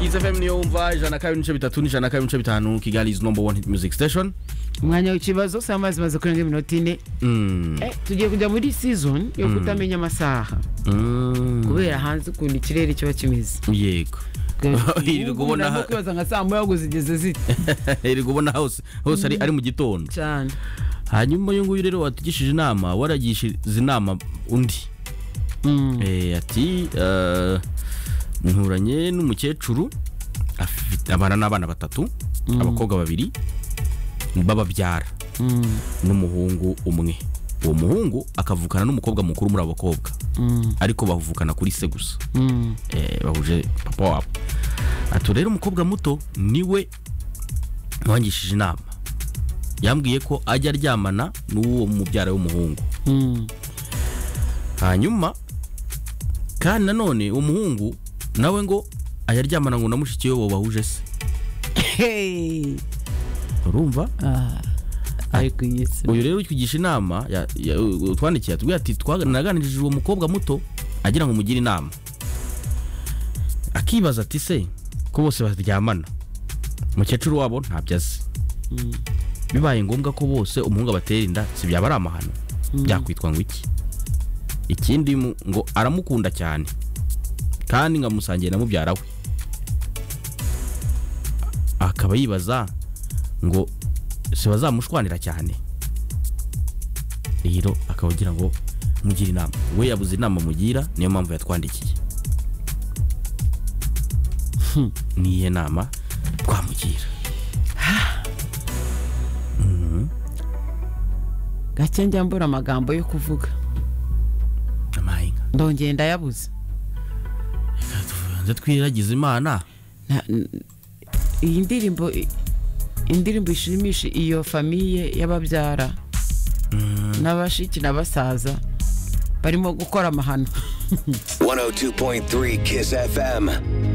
Kids FM niyo wumva ijana kabiri n'ibice bitatu n'ijana kabiri n'ibice bitanu Kigali is number one hit music station umwanya w'ikibazo saa amazi maze kurenga iminota ine Mm. Eh, tugiye kujya muri season yo kutamenya amasaha Mm. kubera hanze ukuntu ikirere kiba kimeze yego iri kubona Ubu kwibaza nka saa moya ngo zigeze zite iri kubona hose hose ari ari mu gitondo cyane hanyuma uyu nguyu rero watugishije inama waragishije inama undi Mm. Eh, ati eh, nturanye n'umukecuru afite- abana n'abana batatu abakobwa babiri bababyara Mm. n'umuhungu umwe uwo muhungu akavukana n'umukobwa mukuru muri abo bakobwa Mm. ariko bavukana kuri se gusa Mm. Eh, bahuje papa wabo ati rero umukobwa muto niwe wangishije inama yambwiye ko ajya aryamana n'uwo mubyara w'umuhungu Mm. hanyuma kandi nanone umuhungu nawe ngo ayaryamana ngo na mushiki we bahuje se Hey. urumva Ah, ariko iyi si- uyu rero utwigisha inama ya- ya- utwandikiye atubwira ati twanaganirije uwo mukobwa muto agira ngo mugire inama akibaza ati se ko bose baryamana umukecuru wabo ntabyo azi Mm. bibaye ngombwa ko bose umuhungu abatera inda si byaba ari amahano byakwitwa ngo iki ikindi mu- ngo aramukunda cyane kandi nkamusangiye na mubyara we akaba yibaza ngo si bazamushwanira cyane rero akaba agira ngo mugire inama we yabuze inama mugira niyo mpamvu yatwandikiye niyihe nama twamugira gake njya mbura amagambo yo kuvuga amahinga ndongeye ndayabuze tubanze twiragize imana Na- n- iyi ndirimbo i- indirimbo ishimisha iyo famiye y'ababyara n'abashiki n'abasaza barimo gukora amahano 102.3 Kiss FM.